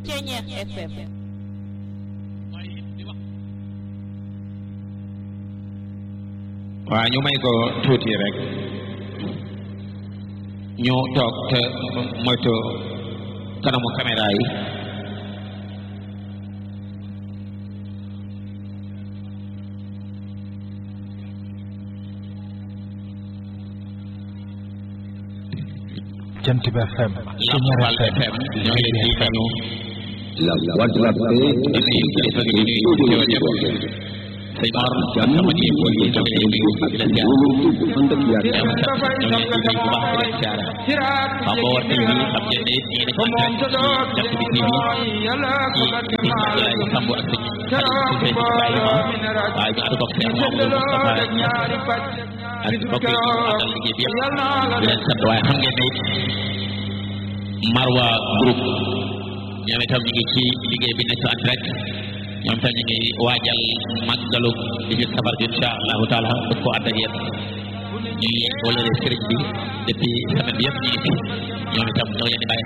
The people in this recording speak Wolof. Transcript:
Ceñeex FM waaw ñu may ko tuuti rek ñu toog te moytu kanamu caméra yi Jant bi FM Lamp Fall FM ñoo ngi leen di nuyu La voix de la paix di nuyu kilifa gi di nuyu ñoo ñëpp sëñ Mor sama kii ko yi ñoo ngi leen di nuyu di leen ziar ànd ak yaakaar ñoom sax ñoo ngi leen di nuyu bu baax di leen ziar xam nga war TV xam ngeen ne ñii dañu ànd ak Jant bi TV ci ci Abdoulaye Samb ak sëñ Xadim Cissé Ibrahima waaye ñu ànd ko ak Cheikh Mamadou Moustapha ak mbokk yi ñu àndal liggéey bi yëpp di leen sant waaye xam ngeen ne Marwa groupe ñoom itam ñu ngi ci liggéey bi nekk en direct ñoom itam ñu ngi waajal màggalu di ci safar bi incha allahu taala bëgg ko ànd ak yéen ñuy wala sëriñ bi depuis semaine bi yëpp ñu ngi ci ñoom itam ñoo leen di bàyyi